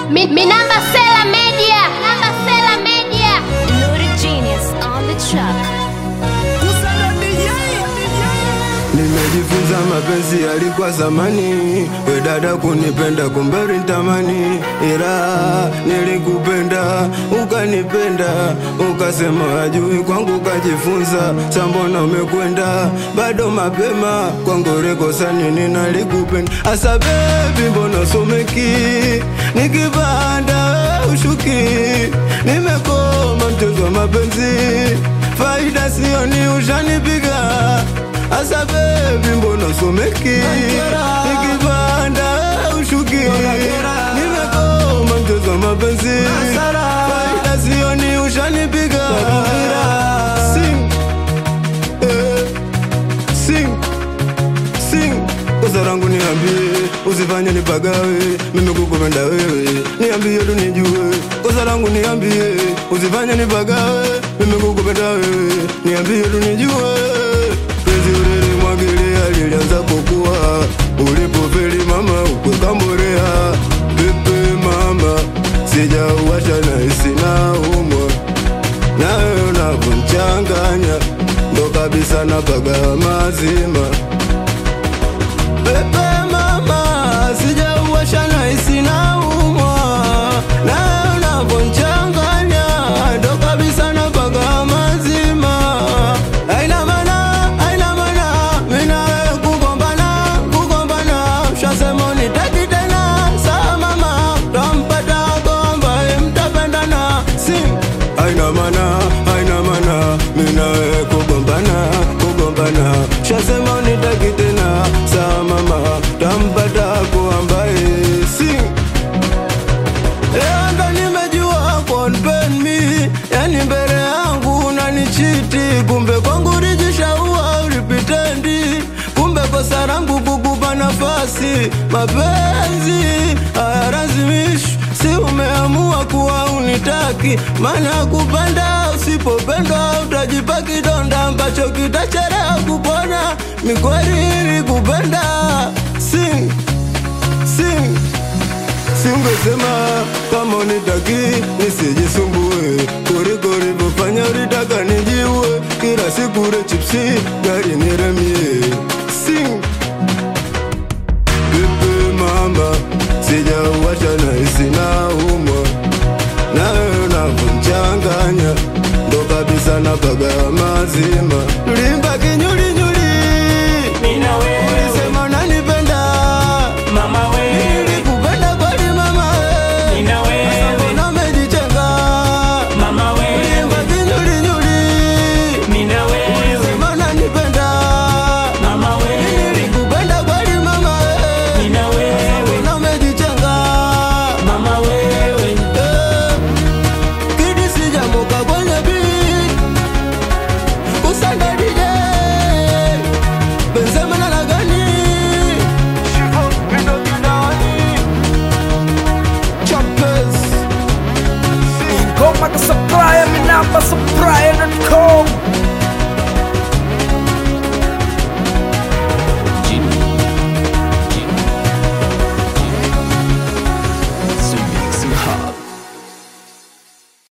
Mi, mi namba Sela Media. Namba Sela Media. Nuri Genius on the track. Nimejifunza mapenzi yalikuwa zamani, we dada kunipenda kumberi ntamani, ila nilikupenda ukanipenda, ukasema ajui kwangu ukajifunza, sambona umekwenda bado mapema kwangu rekosa nini nalikupenda, asa bebi mbona someki nikipanda ushuki, nimekoma mchezo wa mapenzi, faida sioni ushanipiga Asa baby mbona someki Nikipanda ushuki Nimekoma mchezo wa mapenzi Faida sioni ushanipiga Sing eh, Sing Sing Kosa langu niambie Usifanye nipagawe Mimi kukupenda wewe Niambie tu nijue Kosa langu niambie Usifanye nipagawe Mimi kukupenda wewe Niambie tu nijue Penzi ulilimwagilia lilianza kukua Ulipofeli mama ukwekamborea Pepe mama Sijauwasha na isi na umwa Nawe unavyonchanganya Ndo kabisa napaga mazima Pepe mama Sijauwasha na isi na umwa Nawe unavyonchanganya Ndo kabisa napaga mazima Haina maana, haina maana Mimi na wewe kugombana, kugombana Ushasema unitaki tena Sawa mama Tampata wako ambaye mtapendana Sing Haina maana, haina maana Mimi na wewe kugombana, kugombana Ushasema unitaki tena Sawa mama Tampata wako ambaye Sing Leo ndo nimejua konpen mi Yani mbele yangu unanichiti Kumbe kwangu rijishaua ulipitendi Kumbe kosa langu kukupa nafasi Mapenzi hayalazimishi Si umeamua kuwa unitaki Maana kupenda usipopendwa Utajipa kidonda ambacho kitachelewa kupona Mikweli kupenda Sing, sing Singesema kama unitaki nisijisumbue, kuliko ulivyofanya ulitaka nijiue. Kila siku ule chipsi gari